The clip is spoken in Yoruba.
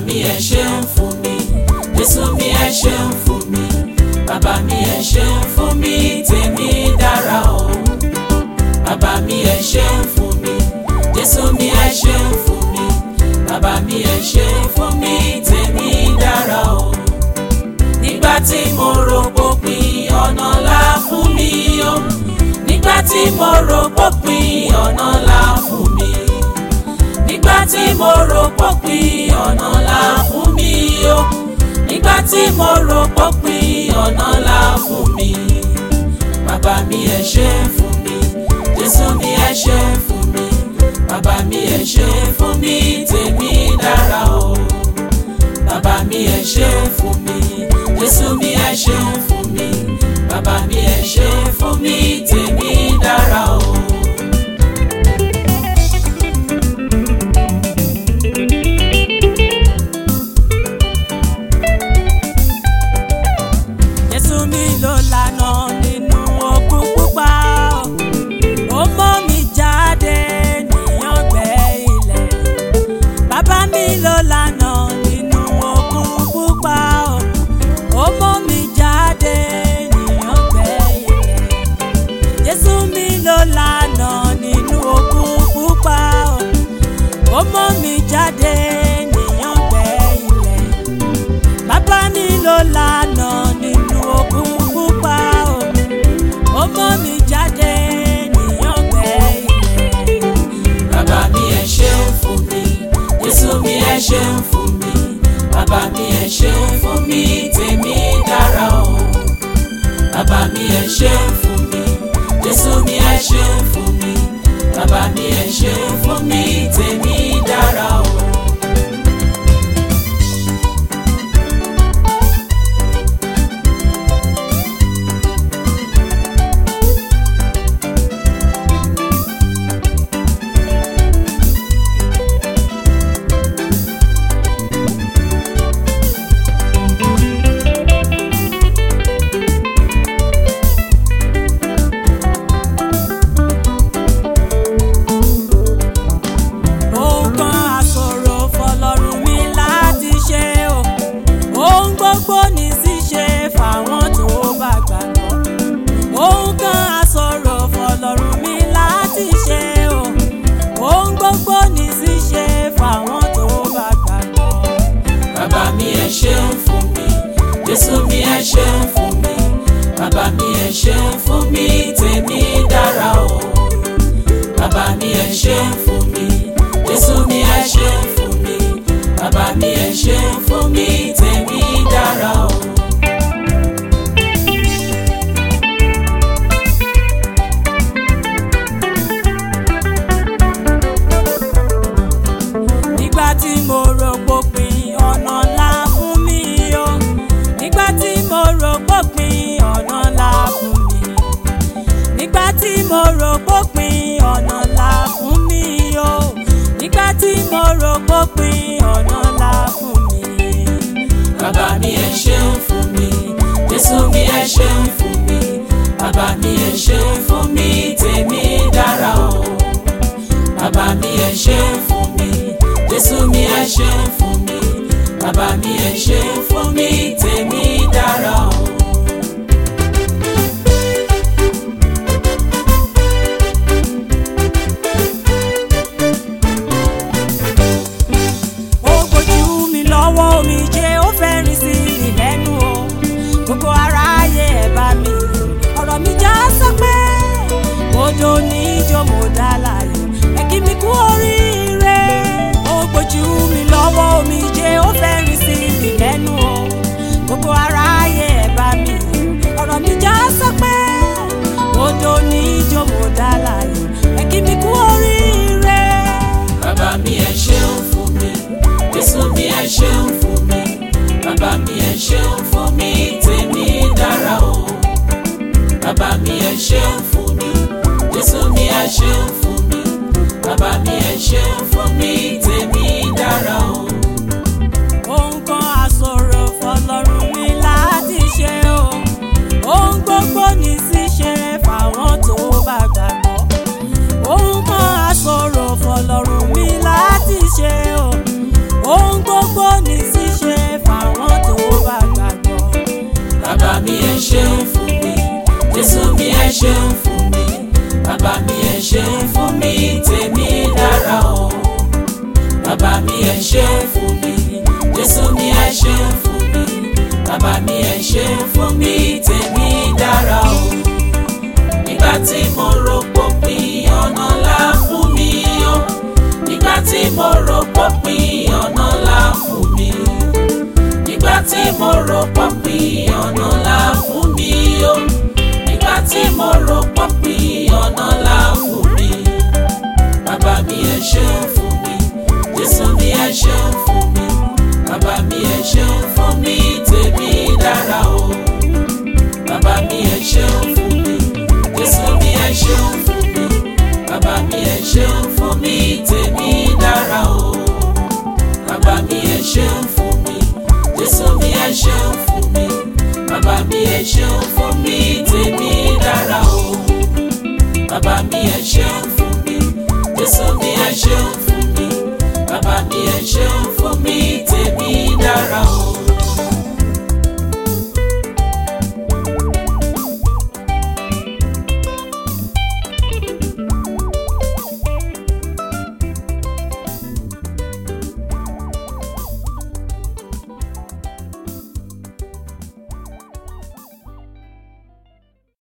mi ẹ ṣeun fún mi jésù mi ẹ ṣeun fún mi bàbá mi ẹ ṣeun fún mi tèmi dára o bàbá mi ẹ ṣeun fún mi jésù mi ẹ ṣeun fún mi bàbá mi ẹ ṣeun fún mi tèmi dára o nígbà tí mo rò pópin ọ̀nà là fún mi o nígbà tí mo rò pópin ọ̀nà là fún mi nígbà tí mo rò pópin ọ̀nà là fún mi o nígbà tí mo rò pópin ọ̀nà là fún mi bàbá mi ẹ ṣe fún mi jésù mi ẹ ṣe fún mi bàbá mi ẹ ṣe fún mi tèmi dára o bàbá mi ẹ ṣe fún mi jésù mi ẹ ṣe fún mi bàbá mi ẹ ṣe fún mi tèmi dára o. Jésù mi ló lànà nínú òkun pupa ó mọ́ mi jáde níyàngbẹ́ ilẹ̀ bàbá mi ló lànà nínú òkun pupa ó mọ́ mi jáde níyàngbẹ́ ilẹ̀ Jésù mi ló lànà nínú òkun pupa ó mọ́ mi jáde níyàngbẹ́ ilẹ̀ bàbá mi ló lànà nínú òkun pupa o ó mọ́ mi jáde níyàngbẹ́ ilẹ̀. bàbá mi ẹ ṣeun fún mi jésù mi ẹ ṣeun fún mi bàbá mi ẹ ṣeun fún mi tèmi dára o bàbá mi ẹ ṣeun fún mi jésù mi ẹ ṣeun fún mi bàbá mi ẹ ṣeun fún mi tèmi dára o. ohun kan àṣòro fọlọ́run mi láti ṣe o ohun gbogbo ní ṣíṣe fáwọn tó bá gbàgbọ́ ohun kan àṣòro fọlọ́run mi láti ṣe o ohun gbogbo ní ṣíṣe fáwọn tó bá gbàgbọ́. bàbá mi ẹ ṣeun fún mi jésù mi ẹ ṣeun fún mi bàbá mi ẹ ṣeun fún mi tèmi dára o bàbá mi ẹ ṣeun fún mi jésù mi ẹ ṣeun fún mi bàbá mi ẹ ṣeun fún mi tèmi dára o. nígbà tí mo rò pópin ọ̀nà ńlá fún mi o nígbà tí mo rò pópin ọ̀nà ńlá fún mi nígbà tí mo rò pópin ọ̀nà ńlá fún mi o nígbà tí mo rò pópin ọ̀nà ńlá fún mi. bàbá mi ẹ ṣeun fún mi jésù mi ẹ ṣeun fún mi bàbá mi ẹ ṣeun fún mi tèmi dára o bàbá mi ẹ ṣeun fún mi jésù mi ẹ ṣeun fún mi bàbá mi ẹ ṣeun fún mi tèmi dára o. ó gbójú mi lọ́wọ́ omi jẹ́ ó fẹ́ rìn sí mi lẹ́nu o gbogbo aráyé ẹ̀ bá mi ọ̀rọ̀ mi já sọ́pẹ́ odò níjó mo dá láàyè ẹ kí mi kú oríire ó gbójú mi lọ́wọ́ omi ẹ ṣeun fún mi bàbá mi ẹ ṣeun fún mi tèmi dára o bàbá mi ẹ ṣeun fún mi jésù mi ẹ ṣeun fún mi bàbá mi ẹ ṣeun fún mi tèmi dára o nígbà tí mo rò pópin ọ̀nà là fún mi o nígbà tí mo rò pópin ọ̀nà là fún mi nígbà tí mo rò pópin ọ̀nà là fún mi o nígbà tí mo rò pópin ọ̀nà là fún mi bàbá mi ẹ ṣeun fún mi jésù mi ẹ ṣeun fún mi bàbá mi ẹ ṣeun fún mi tèmi dára o bàbá mi ẹ ṣeun fún mi jésù mi ẹ ṣeun fún mi bàbá mi ẹ ṣeun fún mi tèmi dára o bàbá mi ẹ ṣeun fún mi jésù mi ẹ ṣeun fún mi bàbá mi ẹ ṣeun fún mi tèmi dára o bàbá mi ẹ ṣeun fún mi jésù mi ẹ ṣeun fún mi bàbá mi ẹ ṣeun